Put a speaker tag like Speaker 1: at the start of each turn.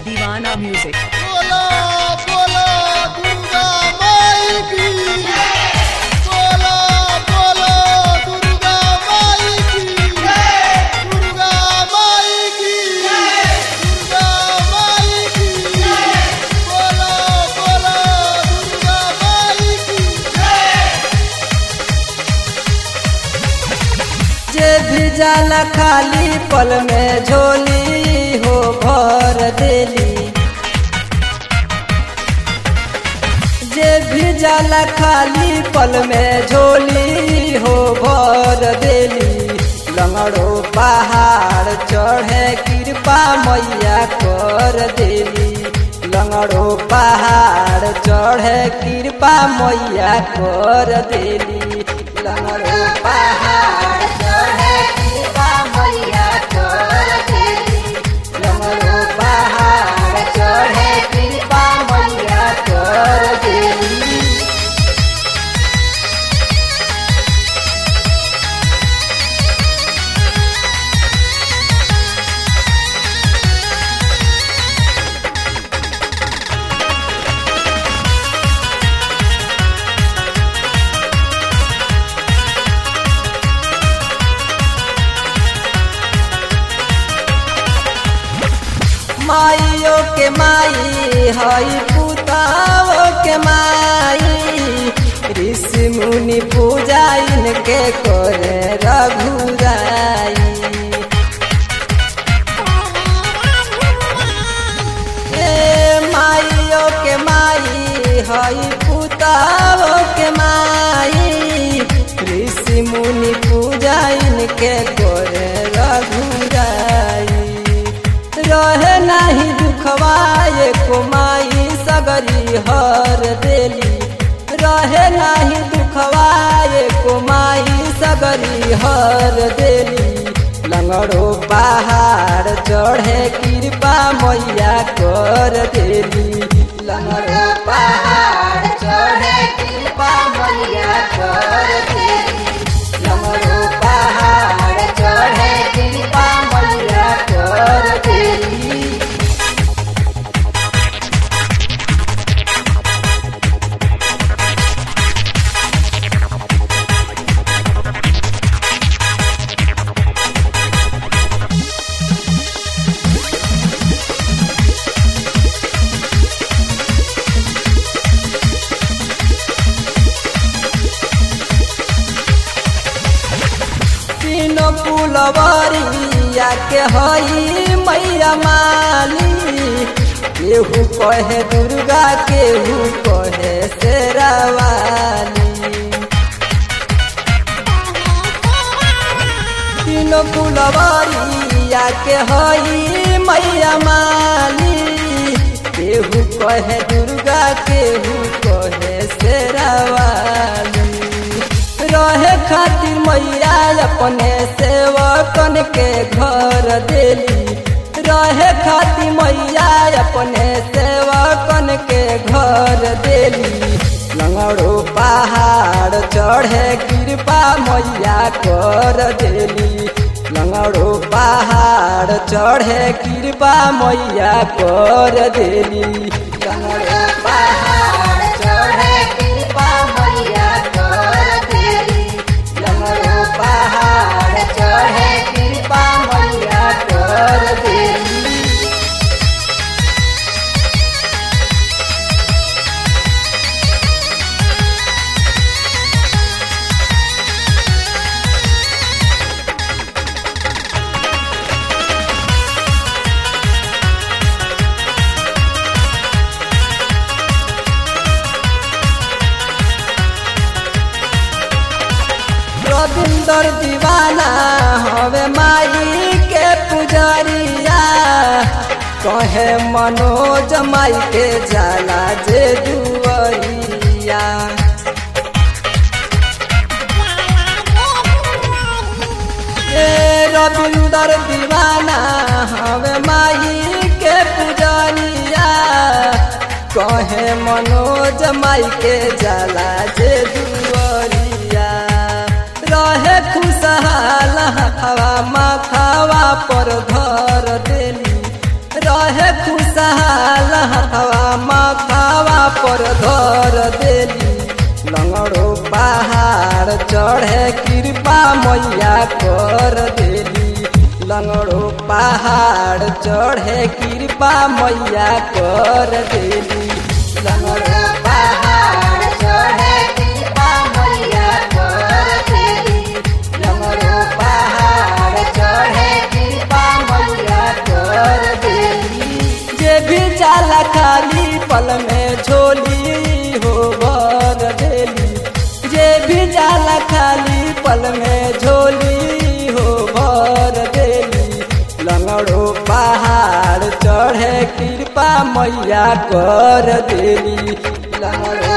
Speaker 1: Divana Music.
Speaker 2: बोलो बोलो दुर्गा माई की बोलो बोलो दुर्गा माई की दुर्गा माई की दुर्गा माई की बोलो बोलो दुर्गा माई की
Speaker 3: जे भी जाला खाली पल में झोली हो भर देली जे भी जाला खाली पल में झोली हो भर देली लंगड़ो पहाड़ चढ़े कृपा मैया कर देली लंगड़ो पहाड़ चढ़े कृपा मैया कर देली लंगड़ो पहाड़ चढ़े कृपा मैया कर देली लंगड़ो पहाड़ चढ़े कृपा मैया कर देली माइयो के माई हई पुताओ के माई ऋषि मुनि पूजा इनके करे रघुराई ए माइयो के माई हई पुताओ के माई ऋषि मुनि पूजा इनके करे रघुराई रहे नाही दुखवाए कुमाई सगरी हर देली रहे नाही दुखवाए कुमाई सगरी हर देली लंगड़ो पहाड़ चढ़े कृपा मैया कर देली लंगड़ो पहाड़ चढ़े कृपा मैया कर देली लंगड़ो पहाड़ चढ़े कृपा मैया कर देली तीनों पुलवरिया के हई मैया माली केहू कहे दुर्गा केहू कहे शेरावाली तीनों पुलवरिया के हई मैया माली केहू कहे दुर्गा केहू कहे शेरावाली रहे खातिर मैया अपने सेवकन के घर देली रहे खातिर मैया अपने सेवकन के घर देली लंगड़ो पहाड़ चढ़े कृपा मैया कर देली लंगड़ो पहाड़ चढ़े कृपा मैया कर देली लंगड़ो पहाड़ चढ़े कृपा मैया कर देली लंगड़ो पहाड़ चढ़े कृपा मैया कर देली रविंदर दीवाना हवे माई के पुजरिया कहे मनोज माई के जाला जे दुआरिया ए रविंदर दीवाना हवे माई के पुजरिया कहे मनोज माई के जाला जे दुआरिया रहे खुशहाल हवा माथावा पर धर देली रहे खुशहाल चढ़े कृपा मैया कर देली लंगड़ो पहाड़ चढ़े कृपा मैया कर देली लंगड़ो पहाड़ चढ़े कृपा मैया कर देली लंगड़ो पहाड़ चढ़े कृपा मैया कर देली जे भी जाला खाली पल में झोली हो भर देली जे भी जाला खाली पल में झोली हो भर देली लंगड़ो पहाड़ चढ़े कृपा मैया कर देली लंगड़ो